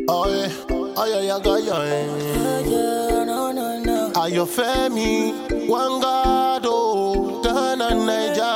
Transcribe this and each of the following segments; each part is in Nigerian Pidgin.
Oh yeah, oh yeah, yeah, yeah, yeah. Yeah, no, no, no. Ayọ̀fẹ́mi Wangado Tana Naija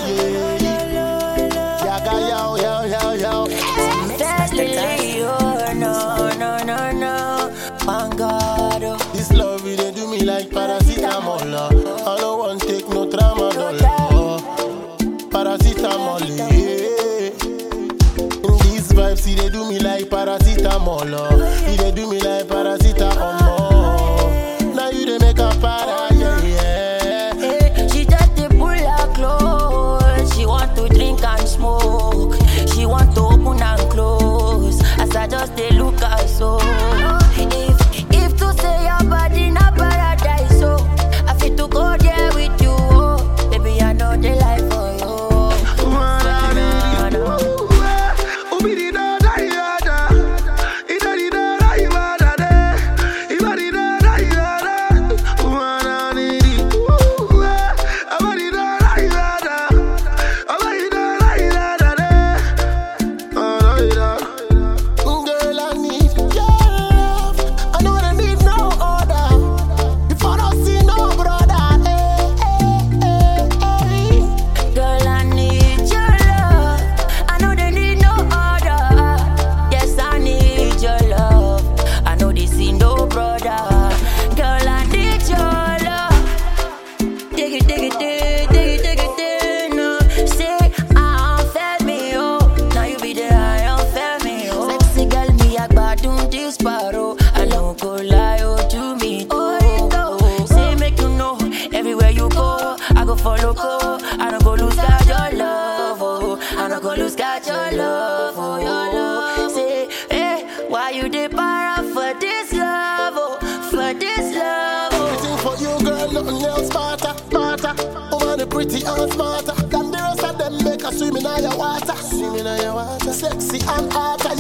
yeah. Yaga yao yao yao yao. Definitely, oh, no, no, no, no. Mangado. This love it dey do me like paracetamol. uh. I don't want take no tramadol. uh. Paracetamol, yeah. These vibes it dey do me like paracetamol. uh. It dey do me like paracetamol. Now you dey make a para, yeah, yeah. Eh, She just dey pull her clothes. She want to drink and smoke. She want to open and close. As I just dey look her so. If if to say your body na paradise, so I fit to go there with you. Oh, baby I know the life for you. Na, na, na. Girl, I need your love. I know I need no other. If I don't see no brother, eh, eh, eh, eh. Girl, I need your love. I know they need no other. Yes, I need your love. I know they see no brother. Girl, I need your love. Dig it, dig it, dig, dig it, dig it, dig. No, say I don't feel me, oh. Now you be there, I don't feel me, oh. Sexy girl, me a gbadun this paro. I don't go lie, oh, to me, oh. oh. Say make you know, everywhere you go, I go follow, go. I don't go lose God your love, oh. I don't go lose God your love, oh, your love. Say, hey, why you dey para for this love, oh, for this love, oh. Everything for you, girl, nothing else smarter, smarter. Over the pretty and smarter. Than the rest of them make a swim in your water. Swim in your water. Sexy and hot,